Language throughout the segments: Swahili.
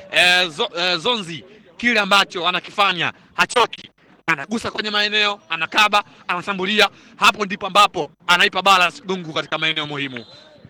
eh, zo, eh, Zonzi kile ambacho anakifanya hachoki, anagusa kwenye maeneo, anakaba, anashambulia. Hapo ndipo ambapo anaipa balance Gungu katika maeneo muhimu.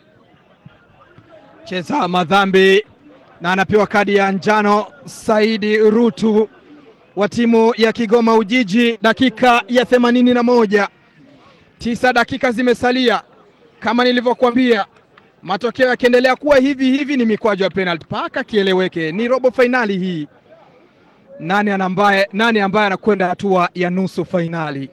cheza madhambi na anapewa kadi ya njano Saidi Rutu wa timu ya Kigoma Ujiji, dakika ya themanini na moja. Tisa dakika zimesalia, kama nilivyokuambia, matokeo yakiendelea kuwa hivi hivi ni mikwaju ya penalty mpaka kieleweke, ni robo fainali hii. Nani anambaye, nani ambaye anakwenda hatua ya nusu fainali?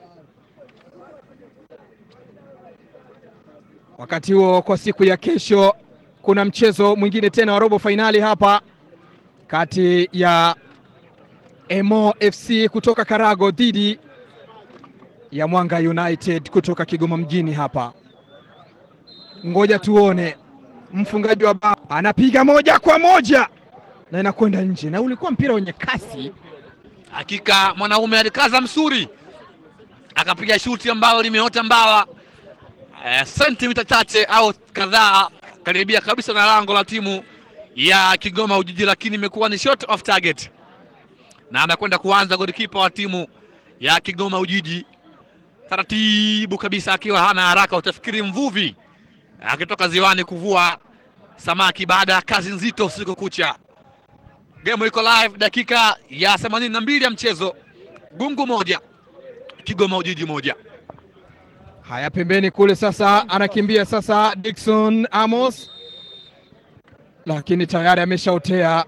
Wakati huo kwa siku ya kesho kuna mchezo mwingine tena wa robo fainali hapa kati ya Emo FC kutoka Karago dhidi ya Mwanga United kutoka Kigoma mjini hapa. Ngoja tuone, mfungaji wa bao anapiga moja kwa moja na inakwenda nje, na ulikuwa mpira wenye kasi. Hakika mwanaume alikaza msuri akapiga shuti ambalo limeota mbawa eh, sentimita chache au kadhaa karibia kabisa na lango la timu ya Kigoma Ujiji, lakini imekuwa ni shot off target, na anakwenda kuanza golikipa wa timu ya Kigoma Ujiji taratibu kabisa, akiwa hana haraka, utafikiri mvuvi akitoka ziwani kuvua samaki baada ya kazi nzito usiku kucha. Game iko live, dakika ya themanini na mbili ya mchezo, Gungu moja Kigoma Ujiji moja. Haya, pembeni kule sasa anakimbia sasa Dickson Amos, lakini tayari ameshaotea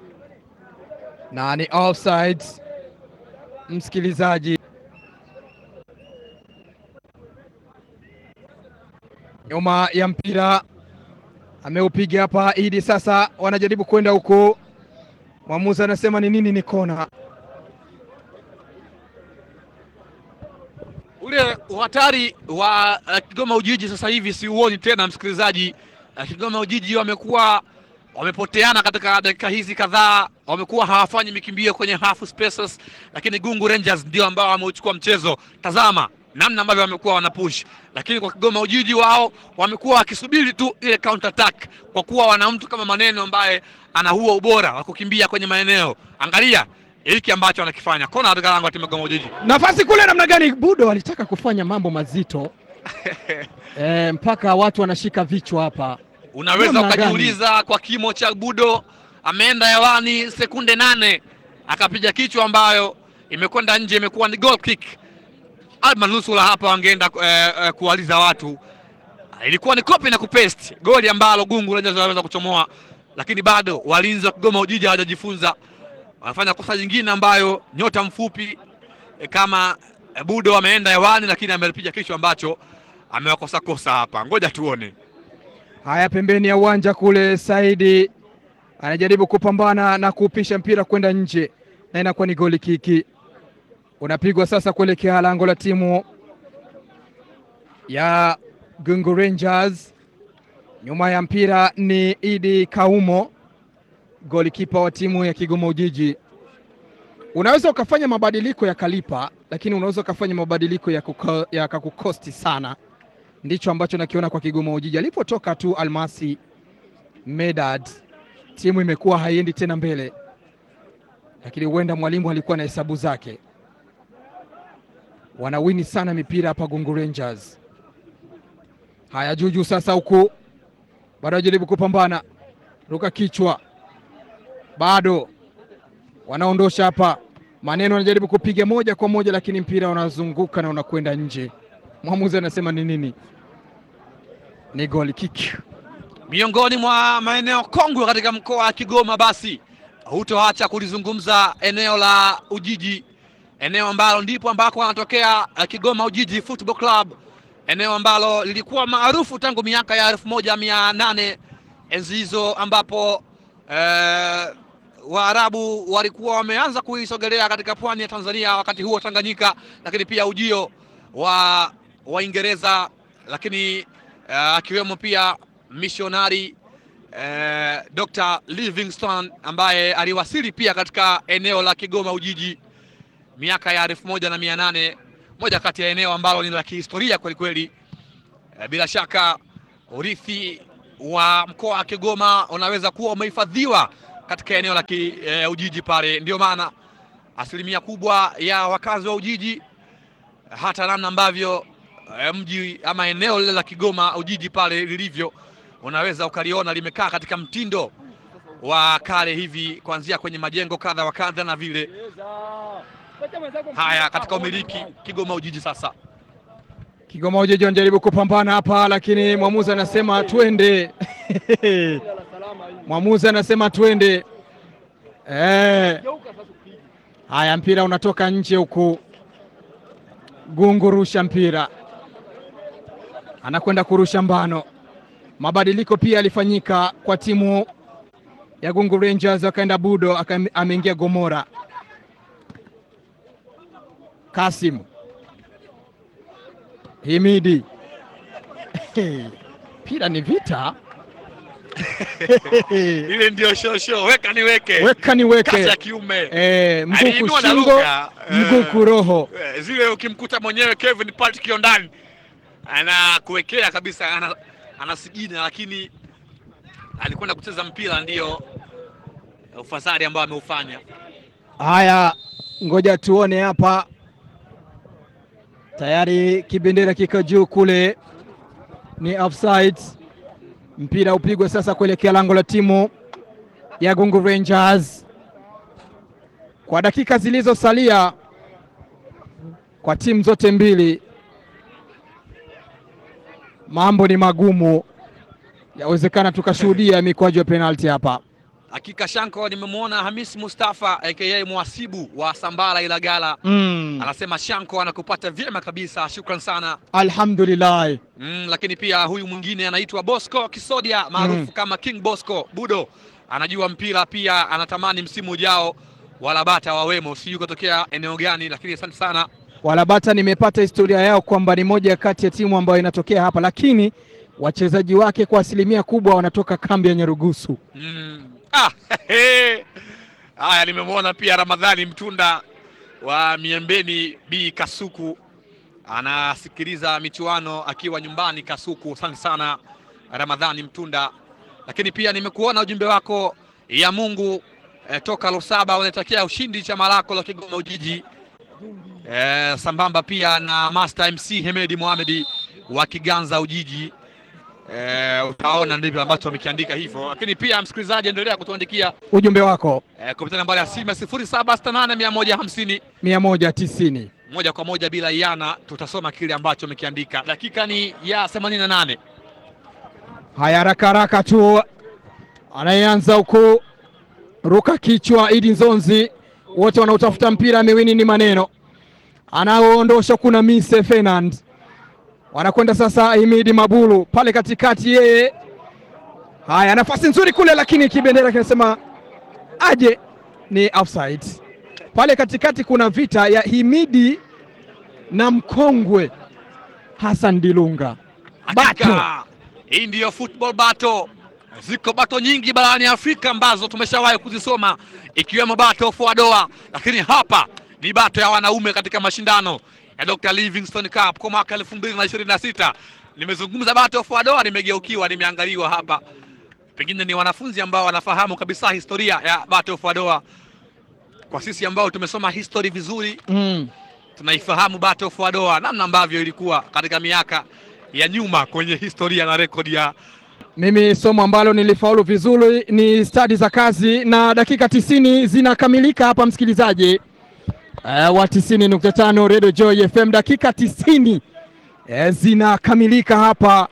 na ni offside. Msikilizaji, nyuma ya mpira ameupiga hapa Idi. Sasa wanajaribu kwenda huko, mwamuzi anasema ni nini? Ni kona. Ule uhatari wa uh, Kigoma Ujiji sasa hivi siuoni tena msikilizaji. Uh, Kigoma Ujiji wamekuwa wamepoteana katika dakika hizi kadhaa, wamekuwa hawafanyi mikimbio kwenye half spaces, lakini Gungu Rangers ndio ambao wameuchukua mchezo. Tazama namna ambavyo wamekuwa wanapush, lakini kwa Kigoma Ujiji wao wamekuwa wakisubiri tu ile counter attack, kwa kuwa wana mtu kama Maneno ambaye ana huo ubora wa kukimbia kwenye maeneo. Angalia hiki ambacho anakifanya kona katika lango la timu ya Kigoma Ujiji. Nafasi kule namna gani? Budo alitaka kufanya mambo mazito e, mpaka watu wanashika vichwa hapa. Unaweza Namna ukajiuliza kwa kimo cha Budo, ameenda hewani sekunde nane akapiga kichwa ambayo imekwenda nje, imekuwa ni goal kick. Almanusula hapa wangeenda eh, eh, kuwaliza watu, ilikuwa ni copy na kupaste goli ambalo Gungu Rangers wanaweza kuchomoa, lakini bado walinzi wa Kigoma Ujiji hawajajifunza, wanafanya kosa jingine ambayo nyota mfupi eh, kama eh, Budo ameenda hewani, lakini amepiga kichwa ambacho amewakosa kosa hapa. Ngoja tuone. Haya, pembeni ya uwanja kule, Saidi anajaribu kupambana na kuupisha mpira kwenda nje, na inakuwa ni goli kiki. Unapigwa sasa kuelekea lango la timu ya Gungu Rangers. Nyuma ya mpira ni Idi Kaumo, golikipa wa timu ya Kigoma Ujiji. Unaweza ukafanya mabadiliko yakalipa, lakini unaweza ukafanya mabadiliko yakakukosti ya yakakukosti sana ndicho ambacho nakiona kwa Kigoma Ujiji. Alipotoka tu Almasi Medad, timu imekuwa haiendi tena mbele, lakini huenda mwalimu alikuwa na hesabu zake. Wanawini sana mipira hapa Gungu Rangers. Haya, Juju sasa huku bado ajaribu kupambana, ruka kichwa, bado wanaondosha hapa. Maneno anajaribu kupiga moja kwa moja, lakini mpira unazunguka na unakwenda nje. Mwamuzi anasema ni nini? Ni goal kick. miongoni mwa maeneo kongwe katika mkoa wa Kigoma, basi hutoacha kulizungumza eneo la Ujiji, eneo ambalo ndipo ambako anatokea uh, Kigoma Ujiji Football Club, eneo ambalo lilikuwa maarufu tangu miaka ya elfu moja mia nane enzi hizo ambapo eh, Waarabu walikuwa wameanza kuisogelea katika pwani ya Tanzania, wakati huo Tanganyika, lakini pia ujio wa Waingereza, lakini uh, akiwemo pia mishonari uh, Dr. Livingstone ambaye aliwasili pia katika eneo la Kigoma Ujiji miaka ya elfu moja na mia nane moja kati ya eneo ambalo ni la kihistoria kweli kweli. Uh, bila shaka urithi wa mkoa wa Kigoma unaweza kuwa umehifadhiwa katika eneo la ki, e, Ujiji pale. Ndio maana asilimia kubwa ya wakazi wa Ujiji hata namna ambavyo e, mji ama eneo lile la Kigoma Ujiji pale lilivyo, unaweza ukaliona limekaa katika mtindo wa kale hivi, kuanzia kwenye majengo kadha wa kadha na vile haya katika umiliki Kigoma Ujiji. Sasa Kigoma Ujiji wanajaribu kupambana hapa, lakini mwamuzi anasema twende. mwamuzi anasema twende. Eh. Haya, mpira unatoka nje huku. Gungu rusha mpira, anakwenda kurusha mbano. Mabadiliko pia yalifanyika kwa timu ya Gungu Rangers, akaenda Budo, ameingia Gomora. Kasim Himidi mpira ni vita ile ndio shosho, weka niweke, weka niweke, kasi ya kiume eh, mguu Aliinua na kushingo, lugha, mguu eh, kuroho. eh, zile ukimkuta mwenyewe Kevin Patrick Kiondani anakuwekea kabisa, ana, anasigina, lakini alikwenda kucheza mpira, ndiyo ufasari ambao ameufanya. Haya, ngoja tuone hapa. Tayari kibendera kiko juu kule, ni offside. Mpira upigwe sasa kuelekea lango la timu ya Gungu Rangers. Kwa dakika zilizosalia kwa timu zote mbili, mambo ni magumu, yawezekana tukashuhudia mikwaju ya penalti hapa. Hakika Shanko, nimemwona Hamis Mustafa aka mwasibu wa Sambala Ilagala Mm. anasema Shanko anakupata vyema kabisa, shukran sana. Alhamdulillah. Mm, lakini pia huyu mwingine anaitwa Bosco Kisodia maarufu Mm. kama King Bosco Budo, anajua mpira pia, anatamani msimu ujao walabata wawemo, sijui kutokea eneo gani, lakini asante sana. Walabata nimepata historia yao kwamba ni moja kati ya timu ambayo inatokea hapa, lakini wachezaji wake kwa asilimia kubwa wanatoka kambi ya Nyarugusu. Mm. Ah, hehe. Haya, nimemwona pia Ramadhani Mtunda wa Miembeni B Kasuku anasikiliza michuano akiwa nyumbani Kasuku. Asante sana Ramadhani Mtunda, lakini pia nimekuona ujumbe wako ya Mungu eh, toka Lusaba unatakia ushindi chama lako la Kigoma Ujiji eh, sambamba pia na Master MC Hemedi Mohamedi wa Kiganza Ujiji. Eh, utaona ndivyo ambacho wamekiandika hivyo, lakini pia msikilizaji, endelea kutuandikia Ujumbe wako eh, kupitia nambari ya simu sifuri saba sita nane mia moja hamsini mia moja tisini. moja kwa moja bila iana, tutasoma kile ambacho umekiandika. Dakika ni ya themanini na nane. Haya, haraka haraka tu, anayeanza huku ruka kichwa Idi Nzonzi, wote wanaotafuta mpira miwini ni maneno, anaoondosha kuna Mise Fernand, wanakwenda sasa Himidi Mabulu pale katikati, yeye haya, nafasi nzuri kule, lakini kibendera kinasema aje, ni offside. Pale katikati kuna vita ya Himidi na mkongwe Hassan Dilunga Bato. Hakika hii ndiyo football battle. Ziko bato nyingi barani Afrika ambazo tumeshawahi kuzisoma ikiwemo bato of Wadoa, lakini hapa ni bato ya wanaume katika mashindano ya Dr. Livingstone Cup kwa mwaka elfu mbili na ishirini na sita. Nimezungumza bato of Wadoa, nimegeukiwa, nimeangaliwa hapa, pengine ni wanafunzi ambao wanafahamu kabisa historia ya bato of Wadoa. Kwa sisi ambao tumesoma history vizuri mm. tunaifahamu Battle of Wadoa namna ambavyo ilikuwa katika miaka ya nyuma kwenye historia na rekodi ya Mimi somo ambalo nilifaulu vizuri ni stadi za kazi, na dakika tisini zinakamilika hapa, msikilizaji uh, wa tisini nukta tano Radio Joy FM. Dakika tisini uh, zinakamilika hapa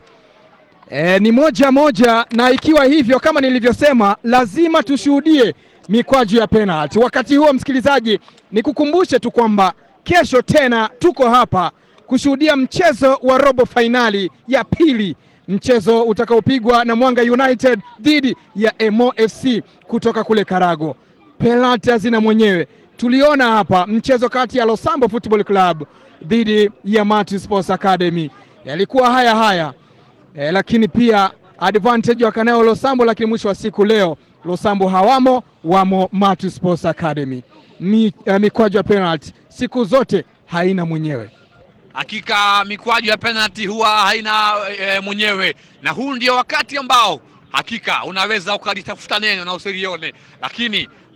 uh, ni moja moja, na ikiwa hivyo kama nilivyosema, lazima tushuhudie mikwaju ya penalty. Wakati huo, msikilizaji, nikukumbushe tu kwamba kesho tena tuko hapa kushuhudia mchezo wa robo fainali ya pili mchezo utakaopigwa na Mwanga United dhidi ya Emo FC kutoka kule Karago. Penalti hazina mwenyewe. Tuliona hapa mchezo kati ya Losambo Football Club dhidi ya Mati Sports Academy, yalikuwa haya haya e, lakini pia advantage wakanayo Losambo, lakini mwisho wa siku leo Losambo hawamo, wamo Mati Sports Academy. Mi, eh, mikwaju ya penalti siku zote haina mwenyewe. hakika mikwaju ya penalty huwa haina e, mwenyewe, na huu ndio wakati ambao Hakika unaweza ukalitafuta neno na usilione, lakini